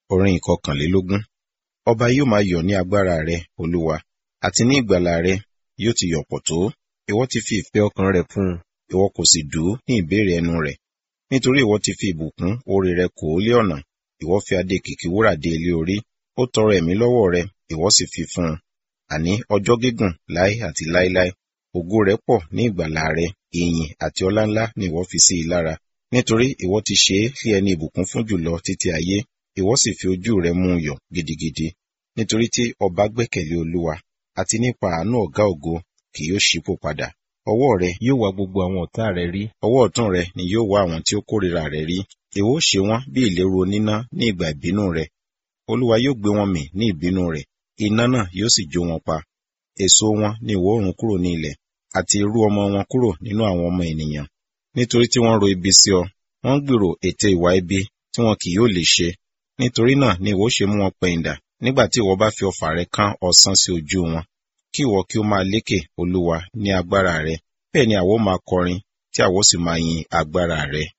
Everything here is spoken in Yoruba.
orin ìkọkànlélógún. Ọba yóò máa yọ̀ ní agbára rẹ, Olúwa, àti ní ìgbàlà rẹ yóò ti yọ̀ pọ̀ tó. Ìwọ ti fi ìfẹ́ ọkàn rẹ fún un, ìwọ kò sì dú ní ìbéèrè ẹnu rẹ̀. Nítorí ìwọ ti fi ìbùkún oore rẹ kò ó lé ọ̀nà, ìwọ fi adé kìkì wúrà dé ilé orí. Ó tọrọ ẹ̀mí lọ́wọ́ rẹ, ìwọ sì fi fún un. Àní ọjọ́ gígùn láé àti láéláé. Ògo rẹ̀ pọ̀ ní ìgbàlà rẹ, ìyìn àti ọlá ńlá ni ìwọ fi sí i lára. Nítorí ìwọ ti ṣe é lé ẹni ìbùkún fún jùlọ títí ayé, ìwọ sì fi ojú rẹ mú un yọ̀ gidigidi. Nítorí tí ọba gbẹ́kẹ̀lé Olúwa, àti nípa àánú ọ̀gá ògo kì yóò ṣípò padà. Ọwọ́ rẹ yóò wá gbogbo àwọn ọ̀tá rẹ rí, ọwọ́ ọ̀tún rẹ ni yóò wá àwọn tí ó kórìíra rẹ rí. Ìwọ ó ṣe wọ́n bí ìléru oníná ní ìgbà ìbínú rẹ. Olúwa yóò gbé wọn mì ní ìbínú rẹ̀, iná náà yóò sì jó wọn pa. Èso wọn ni ìwọ ó run kúrò ní ilẹ̀, àti irú ọmọ wọn kúrò nínú àwọn ọmọ ènìyàn. Nítorí tí wọ́n ro ibi sí ọ, wọ́n gbèrò ète ìwà ibi tí wọn kì yóò lè ṣe. Nítorí náà ni ìwọ ó ṣe mú wọn pẹ̀yìndà nígbà tí ìwọ bá fi ọfà rẹ kán ọ̀sán sí ojú wọn. Kí ìwọ kí ó máa lékè, Olúwa, ní agbára rẹ. Bẹ́ẹ̀ ni àwa ó máa kọrin, tí àwa ó sì máa yin agbára rẹ.